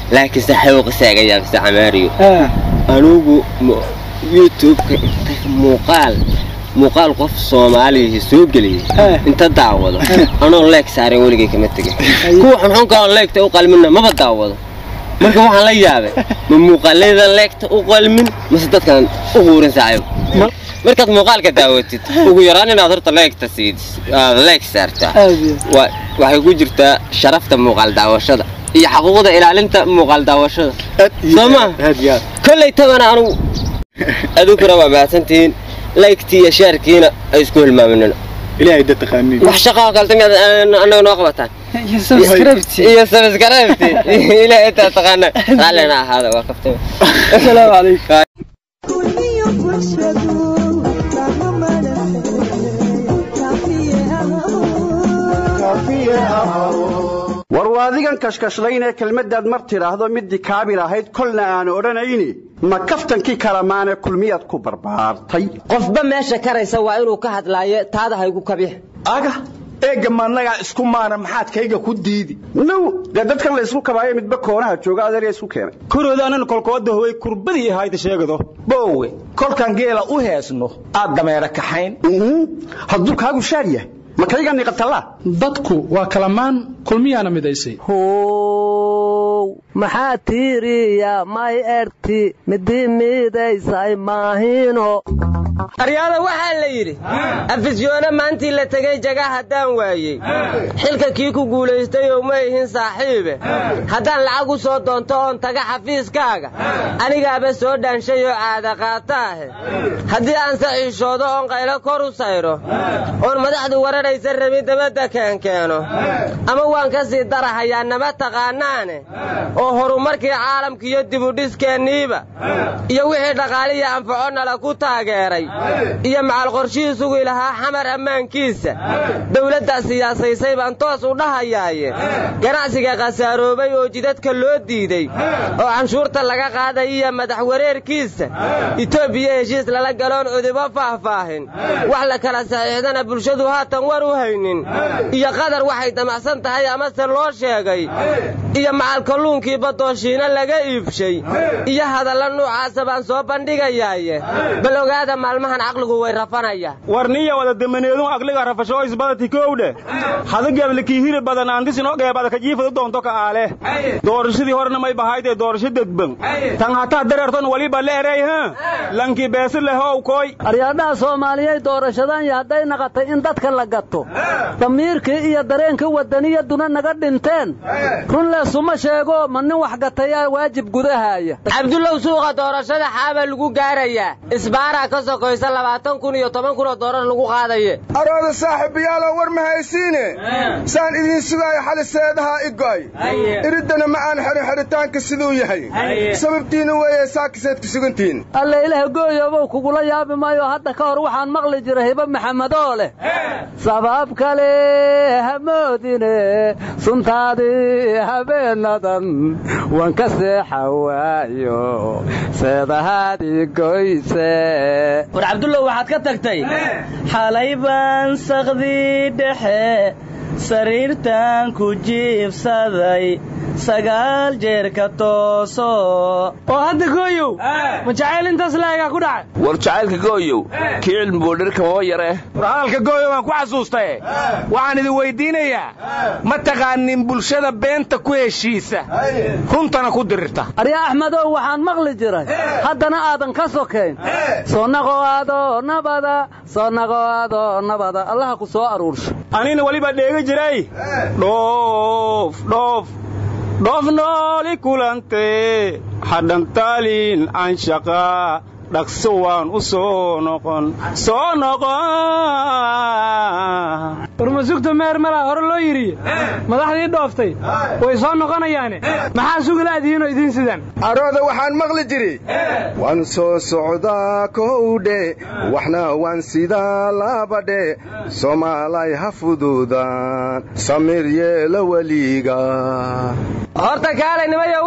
laakiinse xewqisaaga yaabisa camaariyo anugu mu- youtube-ka inta muuqaal muuqaal qof soomaaliya soo geliyay inta daawado anoo leeg saaren weligay kama tegin kuwa xunxunka aan leegta u qalminna maba daawado marka waxaan la yaabay ma muuqaaladan leegta u qalmin mase dadkan u quurin saaxiib markaad muuqaalka daawatid ugu yaraan inaad horta leegta siid aad leeg saartaa wa- waxay ku jirtaa sharafta muuqaal daawashada iyo xaquuqda ilaalinta muuqaal daawashada soo ma kolley tabana anugu aduguna waa mahadsantihiin laygtii iyo shaarkiina ay isku hilmaaminina ilaahay dad taqaaniin wax shaqaa kalta miyaad annaga noo qabataan iyo sabskrabti ilaahay intaa taqaana raallina ahaada waa kaftay asalaamu calaykum war waa adigan kashkashlaynee kelmaddaad mar tidhaahdo middii kaabir ahayd kolna aan odhanayni ma kaftankii kalamaane kulmiyaad ku barbaartay qofba meesha karaysa waa inuu ka hadlaayo taada haygu kabix aga eegga maannagaa isku maana maxaad kayga ku diidi now dee dadkan la isku kabaayo midba koonaha jooga adeerya isku keenay koroodaanana kolkooda howay kurbadii ahayda sheegado boowe kolkaan geela u heesno aad dameera kaxayn hadduu kaagu shaar yahay ma kayga niqatallaa dadku waa kalamaan kulmiyaana midaysay how maxaa tiiriya may erti midii miidaysay maahino aryaada waxaa la yidhi afisyoone maantii la tegey jaga haddaan waayey xilka kii ku guulaystay oo ma ihin saaxiibe haddaan lacag u soo doonto oon taga xafiiskaaga anigaaba soo dhaanshay oo caada qaataahe haddii aan saxiishoodo oon qaylo kor u sayro oon madaxdu wararaysa rabin dabadda keenkeeno ama waan ka sii darahayaa nama taqaanaane oo horumarkii caalamkiiyo dibudhiskeenniiba iyo wixii dhaqaaliya anfaco nala ku taageeray iyo macal qorshihii sugi lahaa xamar ammaankiisa dawladdaa siyaasaysay baan toos u dhahayaaye ganacsiga khasaaroobay oo jidadka loo diiday oo canshuurta laga qaaday iyo madax wareerkiisa itoobiya heshiis lala galoon cudubo faahfaahin wax la kala saxiixdana bulshadu haatan war u haynin iyo qadar waxay damacsan tahay amase loo sheegay iyo macal kalluunkii badooshiina laga iibshay iyo hadalla nuucaasa baan soo bandhigayaaye bal ogaada maalmahan caqligu way rafanaya warniya wada damaneedun aqliga rafasho isbadati kowdhe hadageblakii hiri badan aantisino geebada kajiifadu doonto ka aale doorashadii horena may bahaydee doorasho degban tan hataa dareerton waliba leerey ha lankii beesi lehow koy aryaadhaha soomaaliyeed doorashadan iyo hadday naqatay in dadka la gato damiirkii iyo dareenkii wadaniyaduna naga dhinteen run leesuma sheego ma nin wax gatayaa waajib gudahaya cabdullow suuqa doorashada xaaba lagu gaarayaa isbaaraa ka sokoysa labaatan kun iyo toban kun oo doorar lagu qaadaye arooda saaxiibayaalow war ma haysiine saan idiin sugaayo xali seedaha i go'ay iriddana ma aan xidhin xidhitaanka siduu yahay sababtiina weeye saakiseed ku sugantihiin alle ilaah gooyoobow kugula yaabi maayo hadda ka hor waxaan maqli jiray hiba maxamedoo leh sabab kale hamoodine suntaadii habeenadan waan ka seexa waayo seedahaadii goyse war cabdullow waxaad ka tagtay xalay baan sakdii dhexe sariirtan ku jiibsaday sagaal jeer ka tooso oo hadda gooyow ma jacayl intaas laagaa ku dhacay war jacaylka gooyow kii cilmi boodhir kamaba yare war hadalka gooyo waan ku xasuustaye waxaan idin weyddiinayaa ma taqaanin bulshada beenta ku heshiisa runtana ku dirirta arya axmedow waxaan maqli jiray haddana aadan ka sokayn soo naqoaado nabada soo naqoaado nabada allaha ku soo aruursho anina weliba dheegi jiray dhoof dhoof dhoof nooli kulante hadhantaalin anshaqa dhaqso waan u soo noqon soo noqon warmasugta meer malaa hore loo yidhi madaxdii dhooftay way soo noqonayaane maxaa sugalaadihiinoo idiin sidaan arooda waxaan maqli jiri waan soo socdaa kowdhe waxna waan sidaa labadhe soomaalay ha fududaan samir yeela weliga horta kaalay nimayo waxaan idin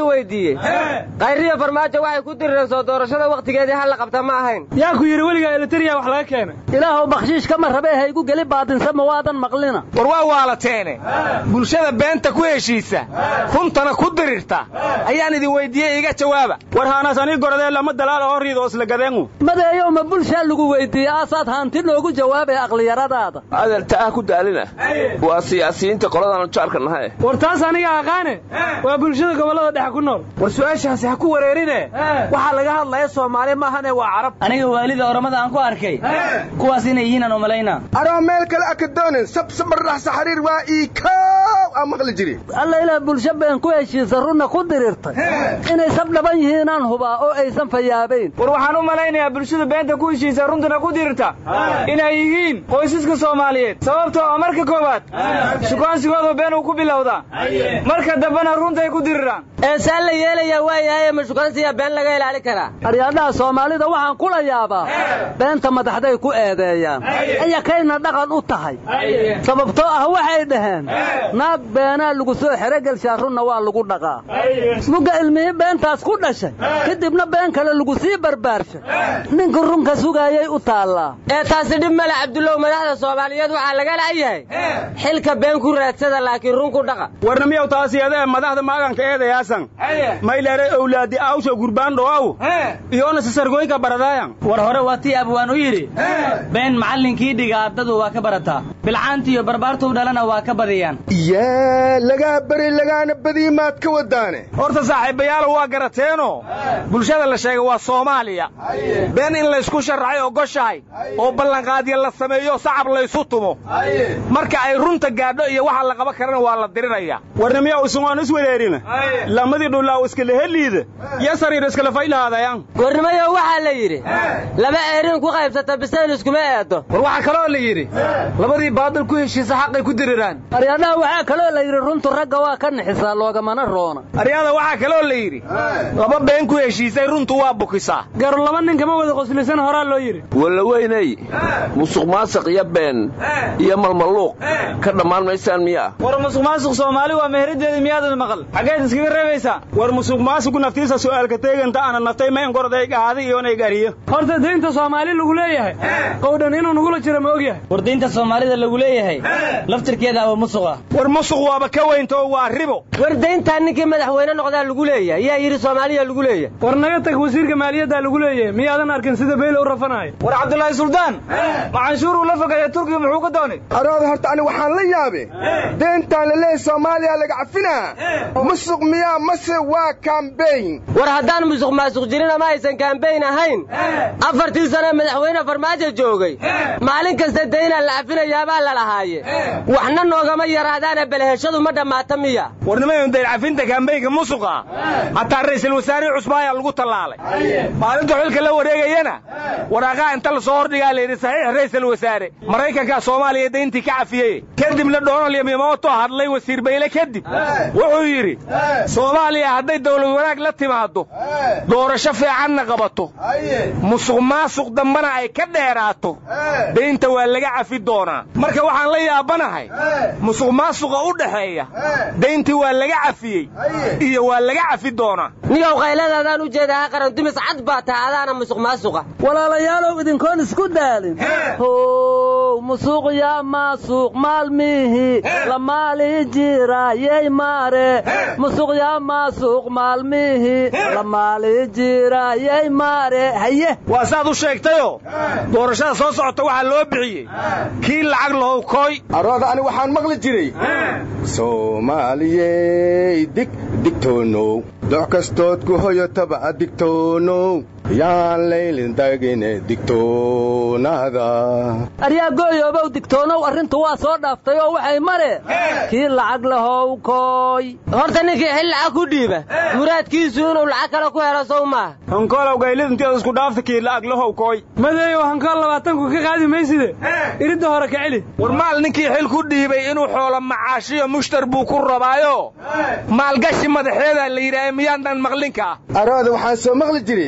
weydiiyey khayriya farmaajo waxay ku dirireen soo doorashada wakhtigeedii hal la qabta ma ahayn yaa ku yidhi weligaa elitariya wax laga keenay ilaahow bakshiish kama rabee haygu geli baadinsa ma waadan maqlina war waa waalateene bulshada beenta ku heshiisa runtana ku dirirta ayaan idin weydiiyey iga jawaaba war haanaas anii goradee lama dalaala oo riid oo isla gadeengu madeeyow ma bulshaa lagu weydiiyey aasaad hanti noogu jawaabay aqliyaradaada adeerta ah ku daalina waa siyaasiyiinta qoladaanu jaarka nahay war taas aniga aqaane waa bulshada gobollada dhexe ku nool war su-aashaasi ha ku wareerine waxaa laga hadlaya soomaali maahane waa carab aniga waalida oramada aan ku arkay kuwaas inay yihiin aan umalaynaa aroo meel kale aka doonin sabsabarraxsa xariir waa ii koow aan maqli jiri alla ilaah bulsho been ku heshiisa runna ku dirirtay inay sab dhaban yihiinaan hubaa oo aysan fayaabayn war waxaan u malaynayaa bulshada beenta ku heshiisa runtana ku dirirta inay yihiin qoysaska soomaaliyeed sababtoo ah marka koowaad shukaansigoodu been uu ku bilowdaa marka dambena runtay ku diriraan eesaan la yeelayaa waayahaye ma shukaansiya been laga ilaali karaa aryaadhaha soomaalida waxaan kula yaabaa beenta madaxday ku eedeeyaan ayakayna dhaqan u tahay sababtoo ah waxay dhaheen naag beenaa lagu soo xerogelshaa runna waa lagu dhaqaa mugga ilmihii beentaas ku dhashay kadibna been kale lagu sii barbaarshay ninka runka sugaayay u taallaa ee taasi dhib male cabdullow madaxda soomaaliyeed waxaa laga la'yahay xilka been ku raadsada laakiin run ku dhaqa warna miyaw taasiyadee madaxda maaganka eedayaasan mayleere owlaadi awsha gurbaan dhowaw iyoona sisargoyka baradaayan war hore waa tii abwaan u yidhi been macallinkii dhiga ardadu waa ka barataa bilcaantiiyo barbaartuu dhalana waa ka badiyaan yaa lagaa beri lagaana badii maad ka wadaane horta saaxiibayaalo waa garateenoo bulshada la sheega waa soomaaliya been in laysku sharracay ogoshahay oo ballanqaadya la sameeyo sacab laysu tumo marka ay runta gaadho iyo waxa la qaban karana waa la diriraya warna miyaw isungoon is wereerina lamadii dhullaaw iskala heliida iyo sariir iskala faylahaadayan gornimayo waxaa la yidhi laba eerin ku qaybsata bisayl iskuma eedo war waxaa kaloo la yidhi labadii baadil ku heshiisa xaqay ku diriraan aryaadhaha waxaa kaloo la yidhi runtu ragga waa ka nixisaa loogamana roona aryaada waxaa kaloo la yidhi laba been ku heshiisay runtu waa bukisaa garu laba nin kama wada qoslisan horaa loo yidhi walla weynay musuq maasiq iyo been iyo malmaluuq ka dhammaan maysaan miyaa war musuq maasuq soomaali waa meheraddeeda miyaadan maqal xaggeed iskaga reebaysaa war musuq maasigu naftiisa su'aalka teeganta ana naftay ma engoroday gaadi iyoonay gariyo horta daynta soomaali lagu leeyahay qowdhan inuu nugula jiro ma ogyahay war daynta soomaalida lagu leeyahay laftirkeeda aba musuqa war musuq waaba ka weynto waa ribo war dayntaa ninkii madaxweyne noqdaa lagu leeyahay yaa yidhi soomaaliya lagu leeyahay war naga tag wasiirka maaliyaddaa lagu leeyahay miyaadan arkin sida beyle u rafanaayo war cabdulaahi suldaan ma canshuuruu la fogeeya turkiga muxuu ka doonay arooda horta ani waxaan la yaabe deentaan laleeyahay soomaaliya laga cafinaa musuq miyaa mase waa kambeyn war haddaan musuq maasuq jirin ama aysan kambeyn ahayn afartii sane madaxweyne farmaajo joogay maalin kasta daynaa la cafinayaabaa la lahaaye waxna noogama yaraadaana beleheshadu ma dhammaata miya warnimayn dayn cafinta kambeynka musuqa hataa ra'iisul wasaarihii cusbaayaa lagu tallaalay maalinta xilka la wareegayana waraaqaha inta la soo hordhigaa layidhi saxiix ra'iisul wasaare maraykankaa soomaaliya dayntii ka cafiyey kadibna donald yamimoto hadlay wasiir bayle kadib wuxuu yidhi soomaaliya hadday dawlad wanaag la timaaddo doorasho fiicanna qabato musuq maasuq dambana ay ka dheeraato daynta waa laga cafi doonaa marka waxaan la yaabanahay musuq maasuqa u dhaxeeya dayntii waa laga cafiyey iyo waa laga cafi doonaa niyow qayladaadaan u jeedaa qaran dumis cad baa taha adaana musuq maasuqa walaalayaalow idinkoon isku daalin how musuuq yaa maasuuq maalmihi la maali jira yey maare musuq yaa maasuuq maalmihi la maali jira yey maare haye waa saad u sheegtayoo doorashada soo socota waxaa loo bixiyey kii lacag lahow kooy arooda ani waxaan maqli jiray soomaaliyey dig digtoonow doc kastood ku hoyotaba digtoonow yaan laylin dagine digtoonaada aryaa gooyoobow digtoonow arrintu waa soo dhaaftay oo waxay mare kii lacag lahow kooy horta ninkii xil lacag ku dhiiba muraadkiisu inuu lacag kale ku helo sow maaha hankoolow gaylid intiad isku dhaafta kii la'ag lahow kooy madeeyow hankool labaatanku ka qaadi mayside iridda hore ka celi war maal ninkii xil ku dhiibay inuu xoolo macaashiyo mushtar buu ku rabaayo maalgashi madaxeedaa la yidhaaha miyaandhan maqlinka arooda waxaan soo maqli jiray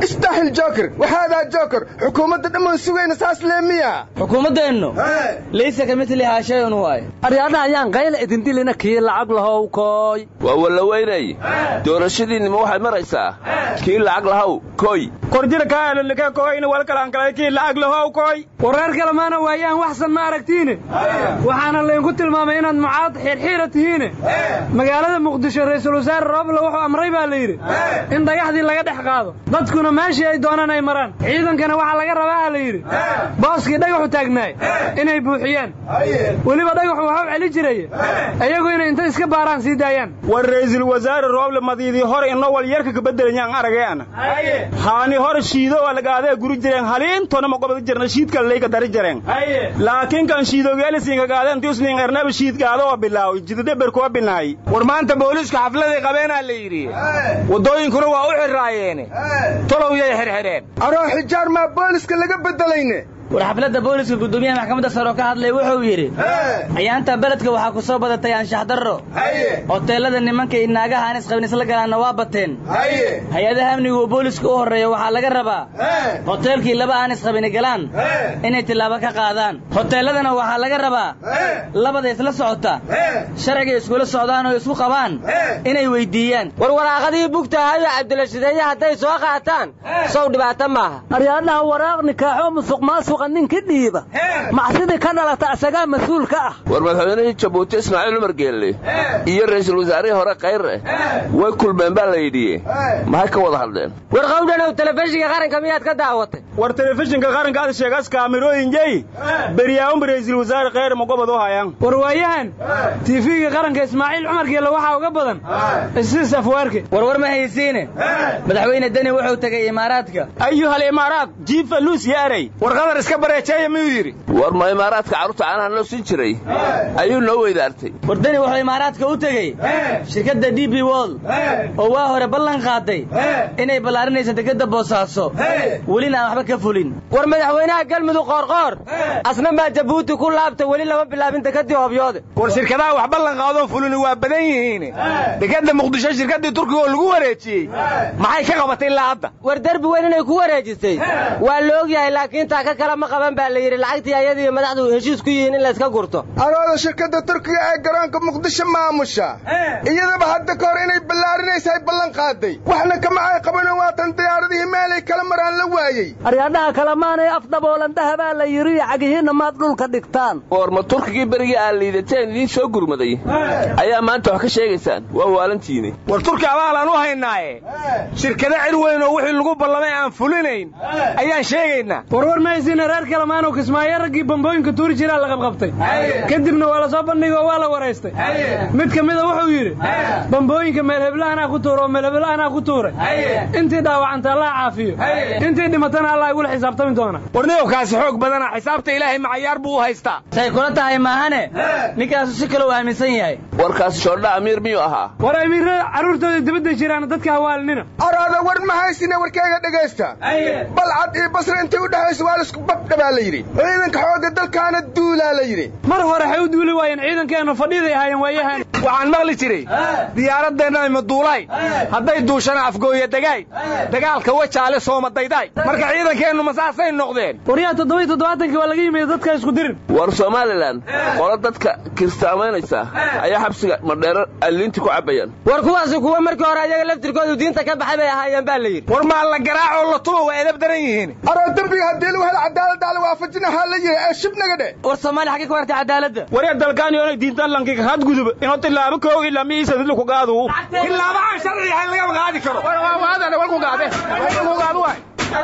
istaxil joker waxaadaa joker xukuumadda dhammaan sugayna saas leemiya xukuumaddeennu laysa ka mitlihaa shayun waay aryaadhaha ayaan qayla idindilina kii lacag lahow kooy waa wallaweynay doorashadiinnima waxay maraysaa kii lacag lahow koy korjira kaalolika koyna walkalaankalay kii lacag lahow koy wareer kalemaana waayaan waxsan ma aragtiine waxaana laydinku tilmaamay inaad mucaad xiirxiira tihiine magaalada muqdisho ra'iisul wasaare rooble wuxuu amray baa la yidhi in dhagaxdii laga dhex qaado dadkuna meeshii ay doonaan ay maraan ciidankana waxaa laga rabaa la yidhi booskii dhagaxu taagnaay inay buuxiyaan weliba dhagaxu waxu celi jiraya iyagu inay inta iska baaraan sii daayaan war ra'iisul wasaare rooble madiidii hore inoo wal yarka kabeddelayaan aragayana haani hore shiido waa lagaadee guri jireen haliintona ma gobada jirna shiidka layka dari jireen laakiin kan shiidogeelisiinka gaadeen tiusnin ernaba shiidgaada oo bilaawi jidadheber kuwa binaay war maanta booliisku xafladay qabeenaa la yidhi waddooyinkuna waa u xirraayeene tolow yay xirxidheen aroo xijaar maa booliska laga beddelayne war xafladda booliska guddoomiyaha maxkamadda sare oo ka hadlay wuxuu yidhi ciyaanta beledka waxaa ku soo badatay anshax darro hoteellada nimanka iyo naagaha aan isqabin isla galaanna waa bateen hay-adaha amnigu oo booliska u horreeya waxaa laga rabaa hoteelkii laba aan isqabini galaan inay tillaabo ka qaadaan hoteelladana waxaa laga rabaa labada isla socota sharciga iskula socdaan oo isku qabaan inay weyddiiyaan war waraaqadii bugtahayo cabdilashideeye hadday soo qaataan sow dhibaato maaha aryaadhaha waraaq nikaaxoo musuq maasuqa ninki dhiiba macsidii ka dhalata asagaa mas-uul ka ah war madaxweynihii jabuuti ismaaciil cumar geelle iyo ra'iisul wasaarihii hore kayre way kulmeen baa la yidhiye maxay ka wada hadleen war qawdhanow telefishinka qaranka miyaad ka daawatay war telefishinka qaranka aad sheegaas kaamirooyinjey beryaawunba ra'iisul wasaare khayre ma gobod u hayaan war waayahan tiifiga qaranka ismaaciil cumar geelle waxaa uga badan isiis afwaarke war war ma haysiine madaxweyne deni wuxuu tegey imaaraadka ayuhal imaaraat jiifa luus yaaray war qadar iska bareejeeya miyuu yidhi war ma imaaraadka carruurta caanaha noo siin jiray ayuu noo weydaartay war deni wuxuu imaaraadka u tegey shirkadda d b wol oo waa hore ballan qaaday inay ballaarinayso dekedda boosaaso welina aan waxba ka fulin war madaxweynaha galmudug qoorqoor asna maa jabuuti ku laabta weli lama bilaabin dekeddii hobyoode war shirkadaha wax ballan qaadoon fulini waa badan yihiin dekedda muqdisho shirkaddii turkiga oo lagu wareejiyey maxay ka qabatay ilaa hadda war derbi weyn inay ku wareejisay waa la ogyahay laakiin taa ka kale ma qaban baa la yidhi lacagtii ayadiiyo madaxdu heshiis ku yihiin in layska gurto arooda shirkadda turkiga ee garoonka muqdisho maamusha iyadaba hadda ka hor inay ballaarinaysa ay ballan qaaday waxna kama ay qabano waatan diyaaradihii meelay kala maraan la waayey aryaadhaha kalemaanay afdhaboolan dahabaa la yidhi cagihiinna maad dhulka dhigtaan war ma turkigii berigii aad liidateen idiin soo gurmaday ayaa maanta wax ka sheegaysaan waa waalantiini war turki abaalaan u haynaaye shirkado cid weyn oo wixii lagu ballamay aan fulinayn ayaan sheegaynaa warwar ma haysiina reer kalemaanow kismaayo raggii bambooyinka tuuri jiraa la qabqabtay kadibna waa la soo bandhigay oo waa la waraystay mid ka mida wuxuu yidhi bambooyinka meelheblahanaa ku tuura oo meelheblahanaa ku tuuray intii dhaawacanta allah caafiyo intii dhimatana allah igula xisaabtami doona war niyowkaasi xoog badana xisaabta ilaahay macayaar buu u haystaa say kula tahay maahane ninkaasu si kale u aaminsan yahay warkaasi shoordha amiir miyuu ahaa war amiirada carruurtooda dibadda jiraan dadka hawaalinina araada war ma haysina warkayga dhegaysta balcad iyo basra intay u dhexayso waa laisku babdha baa la yidhi ciidanka xoogga dalkaana duulaa la yidhi mar hore waxay u duuli waayeen ciidankeennu fadhiiday ahaayeen waayahan waxaan maqli jiray diyaaradeenna maduulaay hadday duushana afgooya dagaay dagaalka wajaale sooma daydaay marka ciidankeennu masaasay noqdeen waryaa toddobai toddobaatankii waa laga yimid dadka isku dirin war somalilan qolo dadka kirstaamaynaysa ayaa xabsiga madheero alliinti ku cabbayaan war kuwaasi kuwa markii hore ayaga laftirkoodu diinta ka baxay bay ahaayeen baa la yidhi war maa la garaacoo la tuba waa edab daran yihiin aroo dembiga haddii lagu helo cadaaladda ala waafajinahaa la yidhi ee shibnaga dhe war soomaali xaggee ku hartay cadaaladda waree dalkaan yoonay diintan lankiga hadgudub inoo tilaabo kow ilaa miisa didlu ku gaadu tilaabo aan sharci ahayn lagama qaadi karo walku gaade walku gaadu waay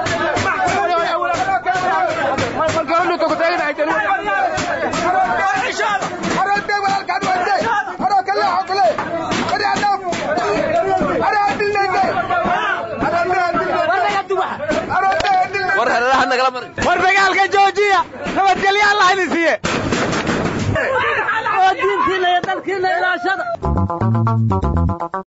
war dagaalka joojiya nabadgelyo allah idin siiye diintiina iyo dalkiina ilaashada